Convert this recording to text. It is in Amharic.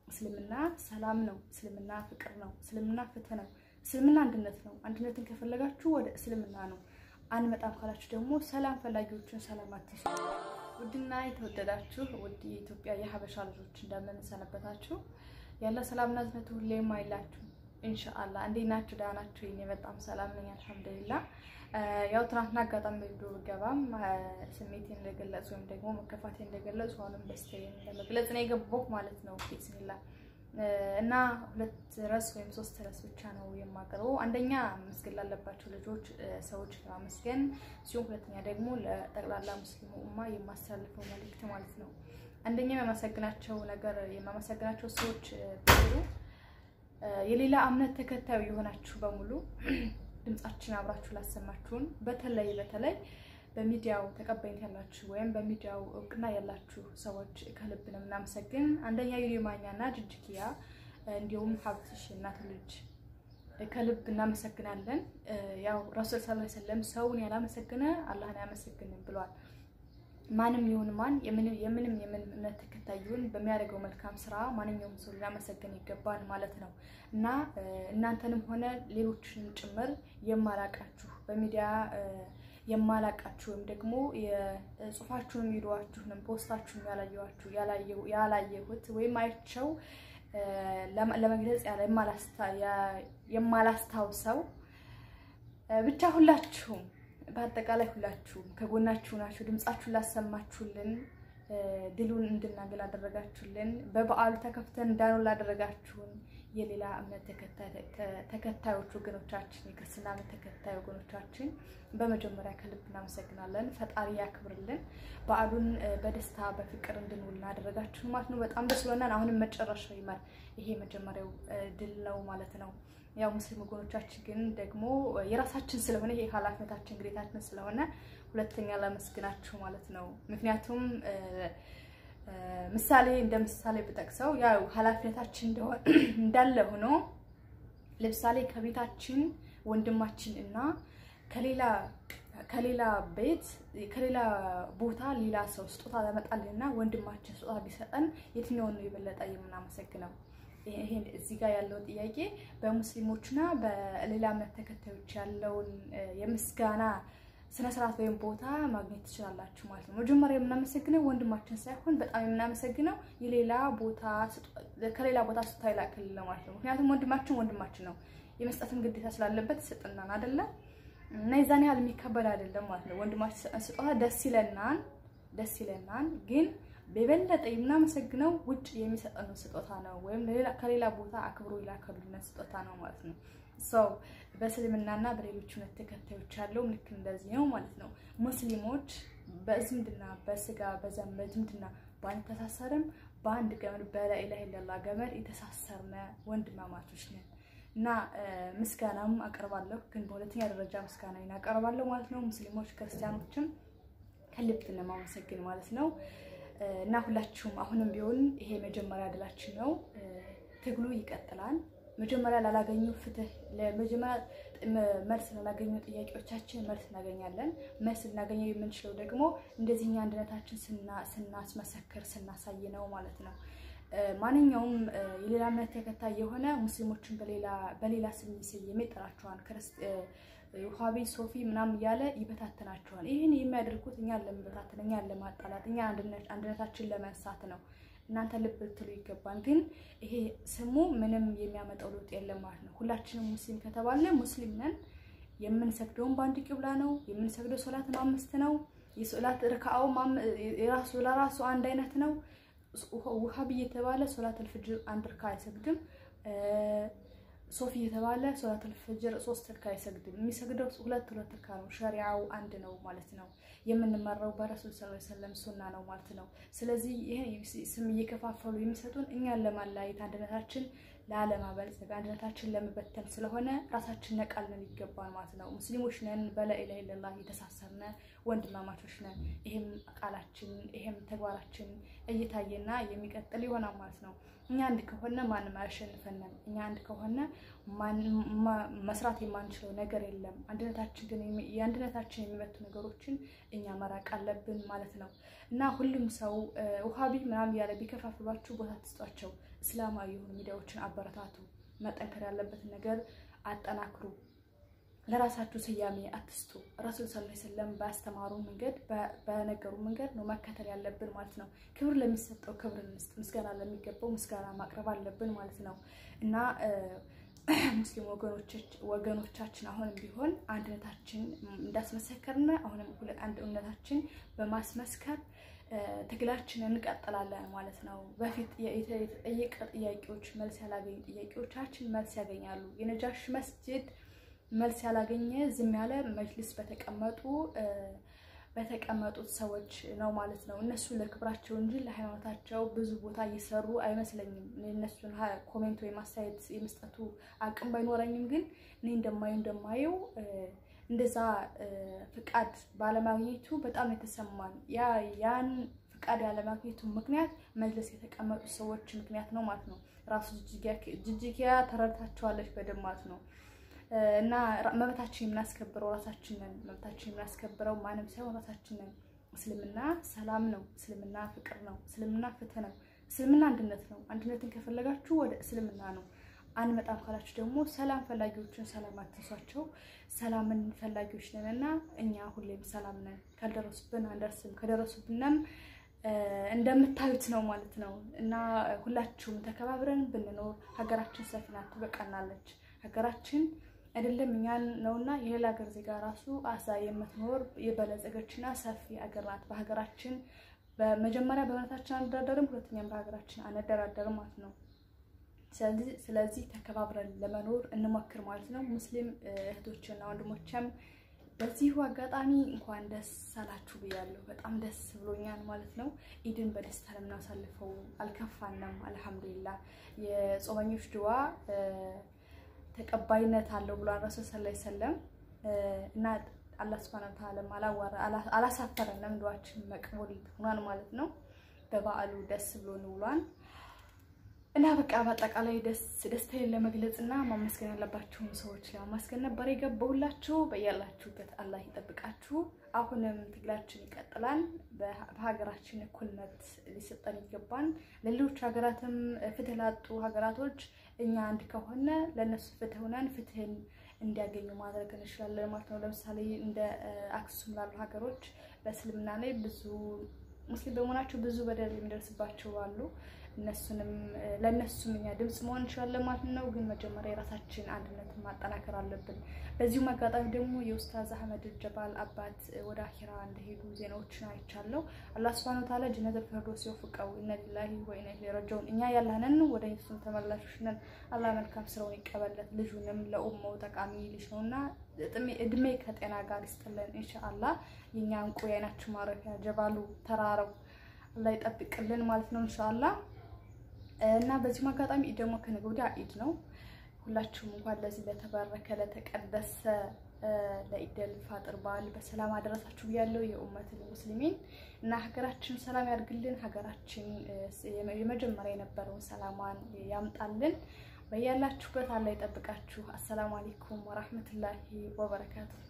እስልምና ሰላም ነው። እስልምና ፍቅር ነው። እስልምና ፍትህ ነው። እስልምና አንድነት ነው። አንድነትን ከፈለጋችሁ ወደ እስልምና ነው። አንመጣም ካላችሁ ደግሞ ሰላም ፈላጊዎችን ሰላም አትሱ። ውድና የተወደዳችሁ ውድ የኢትዮጵያ የሀበሻ ልጆች እንደምን ሰነበታችሁ? ያለ ሰላምና እዝነቱ ሁሌም አይላችሁ ኢንሻአላ። እንዴት ናችሁ? ደህና ናችሁ? እኔ በጣም ሰላም ነኝ አልሐምዱሊላህ። ያው ትናንትና አጋጣሚ ቪዲዮ ብገባም ስሜቴን እንደገለጽ ወይም ደግሞ መከፋቴን እንደገለጽ አሁንም ደስታዬን ለመግለጽ ነው የገባሁ ማለት ነው። ቢስሚላ እና ሁለት ርዕስ ወይም ሶስት ርዕስ ብቻ ነው የማቀርበው። አንደኛ መስገን ላለባቸው ልጆች ሰዎች ለማመስገን ሲሆን፣ ሁለተኛ ደግሞ ለጠቅላላ ሙስሊሙ ኡማ የማስተላልፈው መልእክት ማለት ነው። አንደኛ የማመሰግናቸው ነገር የማመሰግናቸው ሰዎች ብሩ የሌላ እምነት ተከታዩ የሆናችሁ በሙሉ ድምጻችን አብራችሁ ላሰማችሁን በተለይ በተለይ በሚዲያው ተቀባይነት ያላችሁ ወይም በሚዲያው እውቅና ያላችሁ ሰዎች ከልብ ነው የምናመሰግን። አንደኛ ዩኒማኛ እና ጅጅኪያ እንዲሁም ሀብትሽ እናት ልጅ ከልብ እናመሰግናለን። ያው ረሱል ሰለላሁ ዐለይሂ ወሰለም ሰውን ያላመሰገነ አላህን አያመሰግንም ብሏል። ማንም ይሁን ማን የምንም የምንም እምነት ተከታይ ይሁን በሚያደርገው መልካም ስራ ማንኛውም ሰው ሊያመሰግን ይገባል ማለት ነው እና እናንተንም ሆነ ሌሎችንም ጭምር የማላቃችሁ በሚዲያ የማላቃችሁ ወይም ደግሞ የጽሁፋችሁን ቪዲዮዋችሁንም ፖስታችሁን ያላየኋችሁ ያላየሁት ወይም አይቸው ለመግለጽ ያለ የማላስታውሰው ብቻ ሁላችሁም በአጠቃላይ ሁላችሁም ከጎናችሁ ናችሁ። ድምጻችሁን ላሰማችሁልን፣ ድሉን እንድናገል ላደረጋችሁልን፣ በበዓሉ ተከፍተን እንዳንውል ላደረጋችሁን የሌላ እምነት ተከታዮች ወገኖቻችን፣ የክርስትና እምነት ተከታይ ወገኖቻችን በመጀመሪያ ከልብ እናመሰግናለን። ፈጣሪ ያክብርልን። በዓሉን በደስታ በፍቅር እንድንውል ላደረጋችሁን ማለት ነው በጣም ደስ ብሎናል። አሁንም መጨረሻው ይመር። ይሄ መጀመሪያው ድል ነው ማለት ነው። ያው ሙስሊም ወገኖቻችን ግን ደግሞ የራሳችን ስለሆነ ይሄ ኃላፊነታችን ግዴታችን ስለሆነ ሁለተኛ ላመስግናችሁ ማለት ነው። ምክንያቱም ምሳሌ እንደ ምሳሌ ብጠቅሰው ያው ኃላፊነታችን እንዳለ ሆኖ ለምሳሌ ከቤታችን ወንድማችን እና ከሌላ ከሌላ ቤት ከሌላ ቦታ ሌላ ሰው ስጦታ ለመጣልና ወንድማችን ስጦታ ቢሰጠን የትኛውን ነው የበለጠ የምናመሰግነው? ይሄን እዚህ ጋር ያለውን ጥያቄ በሙስሊሞችና በሌላ እምነት ተከታዮች ያለውን የምስጋና ስነ ስርዓት ወይም ቦታ ማግኘት ትችላላችሁ ማለት ነው። መጀመሪያ የምናመሰግነው ወንድማችን ሳይሆን በጣም የምናመሰግነው የሌላ ቦታ ከሌላ ቦታ ስጦታ ይላክልን ማለት ነው። ምክንያቱም ወንድማችን ወንድማችን ነው፣ የመስጠትን ግዴታ ስላለበት ይሰጥናል አይደለም እና የዛን ያህል የሚከበድ አይደለም ማለት ነው። ወንድማችን ስጦታ ደስ ይለናል፣ ደስ ይለናል ግን በበለጠ የምናመሰግነው ውጭ የሚሰጠን ስጦታ ነው፣ ወይም ከሌላ ቦታ አክብሮ ይላከሉልን ስጦታ ነው ማለት ነው። ሰው በእስልምናና በሌሎች እምነት ተከታዮች ያለው ልክ እንደዚህ ነው ማለት ነው። ሙስሊሞች በዝምድና በስጋ በዘመድ በዝምድና ባንተሳሰርም በአንድ ገመድ በላኢላሀ ኢለላህ ገመድ የተሳሰርነ ወንድማማቾች ነን እና ምስጋናም አቀርባለሁ፣ ግን በሁለተኛ ደረጃ ምስጋና አቀርባለሁ ማለት ነው። ሙስሊሞች ክርስቲያኖችም ከልብ ለማመሰግን ማለት ነው። እና ሁላችሁም አሁንም ቢሆን ይሄ መጀመሪያ ድላችን ነው። ትግሉ ይቀጥላል። መጀመሪያ ላላገኙ ፍትህ ለመጀመሪያ መልስ ላላገኙ ጥያቄዎቻችን መልስ እናገኛለን። መልስ ልናገኘው የምንችለው ደግሞ እንደዚህኛ አንድነታችን ስናስመሰክር ስናሳይ ነው ማለት ነው። ማንኛውም የሌላ እምነት ተከታይ የሆነ ሙስሊሞችን በሌላ ስም እየሰየመ ይጠራቸዋል። ውሃቢ ሶፊ ምናምን እያለ ይበታተናቸዋል። ይህን የሚያደርጉት እኛን ለመበታተን፣ እኛን ለማጣላት፣ እኛ አንድነታችን ለመንሳት ነው። እናንተ ልብ ልትሉ ይገባል። ግን ይሄ ስሙ ምንም የሚያመጣው ለውጥ የለም ማለት ነው። ሁላችንም ሙስሊም ከተባለ ሙስሊም ነን። የምንሰግደውን በአንድ ቂብላ ነው። የምንሰግደው ሶላትም አምስት ነው። የሶላት ርካአው የራሱ ለራሱ አንድ አይነት ነው። ውሃቢ የተባለ ሶላት አልፍጅር አንድ ርካ አይሰግድም። ሶፊ የተባለ ሶላት አልፈጅር ሶስት እርካ አይሰግድም። የሚሰግደው ሁለት ሁለት እርካ ነው። ሸሪዓው አንድ ነው ማለት ነው። የምንመራው በረሱል ሰለላሁ ዐለይሂ ወሰለም ሱና ነው ማለት ነው። ስለዚህ ይሄ ስም እየከፋፈሉ የሚሰጡን እኛን ለማለያየት አንድነታችን ላለማበልጸግ አንድነታችን ለመበተን ስለሆነ ራሳችን ነቃልን ይገባል ማለት ነው። ሙስሊሞች ነን፣ በላኢላሀ ኢለላህ የተሳሰርነ ወንድማማቾች ነን። ይሄም ቃላችን ይሄም ተግባራችን እየታየና የሚቀጥል ይሆናል ማለት ነው። እኛ አንድ ከሆነ ማንም አያሸንፈንም። እኛ አንድ ከሆነ መስራት የማንችለው ነገር የለም። አንድነታችን ግን የአንድነታችን የሚመቱ ነገሮችን እኛ መራቅ አለብን ማለት ነው እና ሁሉም ሰው ውሃቢ ምናምን እያለ ቢከፋፍሏችሁ ቦታ ትስጧቸው። እስላማዊ የሆኑ ሚዲያዎችን አበረታቱ። መጠንከር ያለበትን ነገር አጠናክሩ። ለራሳችሁ ስያሜ አትስጡ። ረሱል ሰለላሁ ዐለይሂ ወሰለም ባስተማሩ መንገድ በነገሩ መንገድ ነው መከተል ያለብን ማለት ነው። ክብር ለሚሰጠው ክብር እንስጥ፣ ምስጋና ለሚገባው ምስጋና ማቅረብ አለብን ማለት ነው እና ሙስሊም ወገኖቻችን አሁንም ቢሆን አንድነታችን እንዳስመሰከርነ አሁንም አንድነታችን በማስመስከር ትግላችንን እንቀጥላለን ማለት ነው። በፊት የተጠየቀ ጥያቄዎች መልስ ያላገኙ ጥያቄዎቻችን መልስ ያገኛሉ። የነጃሽ መስጅድ መልስ ያላገኘ ዝም ያለ መጅልስ በተቀመጡ በተቀመጡት ሰዎች ነው ማለት ነው። እነሱ ለክብራቸው እንጂ ለሃይማኖታቸው ብዙ ቦታ እየሰሩ አይመስለኝም። እነሱን ኮሜንት ወይም አስተያየት የመስጠቱ አቅም ባይኖረኝም ግን እኔ እንደማየው እንደማየው እንደዛ ፍቃድ ባለማግኘቱ በጣም የተሰማን ያ ያን ፍቃድ ያለማግኘቱ ምክንያት መጅልስ የተቀመጡ ሰዎች ምክንያት ነው ማለት ነው። ራሱ ጅጅጊያ ተረድታቸዋለች በደንብ ማለት ነው። እና መብታችን የምናስከብረው ራሳችን ነን። መብታችን የምናስከብረው ማንም ሳይሆን ራሳችን ነን። እስልምና ሰላም ነው። እስልምና ፍቅር ነው። እስልምና ፍትህ ነው። እስልምና አንድነት ነው። አንድነትን ከፈለጋችሁ ወደ እስልምና ነው። አንመጣም ካላችሁ ደግሞ ሰላም ፈላጊዎችን ሰላም አትንሷቸው። ሰላምን ፈላጊዎች ነን እና እኛ ሁሌም ሰላም ነን። ካልደረሱብን አንደርስም፣ ከደረሱብንም እንደምታዩት ነው ማለት ነው እና ሁላችሁም ተከባብረን ብንኖር ሀገራችን ሰፊ ናት፣ ትበቃናለች። ሀገራችን አይደለም እኛን ነውና የሌላ ሀገር ዜጋ ራሱ አሳ የምትኖር የበለጸገችና ሰፊ ሀገር ናት። በሀገራችን በመጀመሪያ በእምነታችን አንደራደርም፣ ሁለተኛም በሀገራችን አንደራደርም ማለት ነው። ስለዚህ ተከባብረን ለመኖር እንሞክር ማለት ነው። ሙስሊም እህቶችና ወንድሞችም በዚሁ አጋጣሚ እንኳን ደስ አላችሁ ብያለሁ። በጣም ደስ ብሎኛል ማለት ነው። ኢድን በደስታ ለምናሳልፈው አልከፋንም። አልሐምዱሊላ የጾመኞች ድዋ ተቀባይነት አለው ብሏል ረሱል ሰለላሁ ዐለይሂ ወሰለም እና አላህ ሱብሃነሁ ወተዓላ አላሳፈረንም። ድዋችን መቅቡል ሆኗል ማለት ነው። በበዓሉ ደስ ብሎን ውሏል እና በቃ በአጠቃላይ ደስ ደስታዬን ለመግለጽ እና ማመስገን ያለባቸውን ሰዎች ለማመስገን ነበር የገባሁላችሁ። በያላችሁበት አላህ ይጠብቃችሁ። አሁንም ትግላችን ይቀጥላል። በሀገራችን እኩልነት ሊሰጠን ይገባል። ለሌሎች ሀገራትም ፍትህ ላጡ ሀገራቶች እኛ አንድ ከሆነ ለእነሱ ፍትህ ሆነን ፍትህን እንዲያገኙ ማድረግ እንችላለን ማለት ነው። ለምሳሌ እንደ አክሱም ላሉ ሀገሮች በእስልምና ላይ ብዙ ሙስሊም በመሆናቸው ብዙ በደል የሚደርስባቸው አሉ። እነሱንም ለእነሱም እኛ ድምፅ መሆን እንችላለን ማለት ነው። ግን መጀመሪያ የራሳችን አንድነትን ማጠናከር አለብን። በዚሁም አጋጣሚ ደግሞ የኡስታዝ አህመድ ጀባል አባት ወደ አኪራ እንደሄዱ ዜናዎችን አይቻለሁ። አላህ ሱብሃነሁ ወተዓላ ጀነተል ፊርደውስ ይወፍቀው። ኢነ ሊላሂ ወኢነ ኢለይሂ ራጂዑን። እኛ ያላነን ወደ እሱም ተመላሾች ነን። አላህ መልካም ስራውን ይቀበለት። ልጁንም ለኡማው ጠቃሚ ልጅ ነውና እድሜ ከጤና ጋር ይስጥልን ኢንሻአላህ። የኛ እንቁ የዓይናችን ማረፊያ ጀባሉ ተራራው አላህ ይጠብቅልን ማለት ነው ኢንሻአላህ። እና በዚህም አጋጣሚ ኢድ ደግሞ ከነገ ወዲያ ኢድ ነው። ሁላችሁም እንኳን ለዚህ ለተባረከ ለተቀደሰ ለኢደል ፋጥር በዓል በሰላም አደረሳችሁ ብያለሁ። የኡመትን ሙስሊሚን እና ሀገራችን ሰላም ያድርግልን። ሀገራችን የመጀመሪያ የነበረውን ሰላሟን ያምጣልን። በያላችሁበት አላህ ይጠብቃችሁ። አሰላሙ አለይኩም ወራህመቱላሂ ወበረካቱ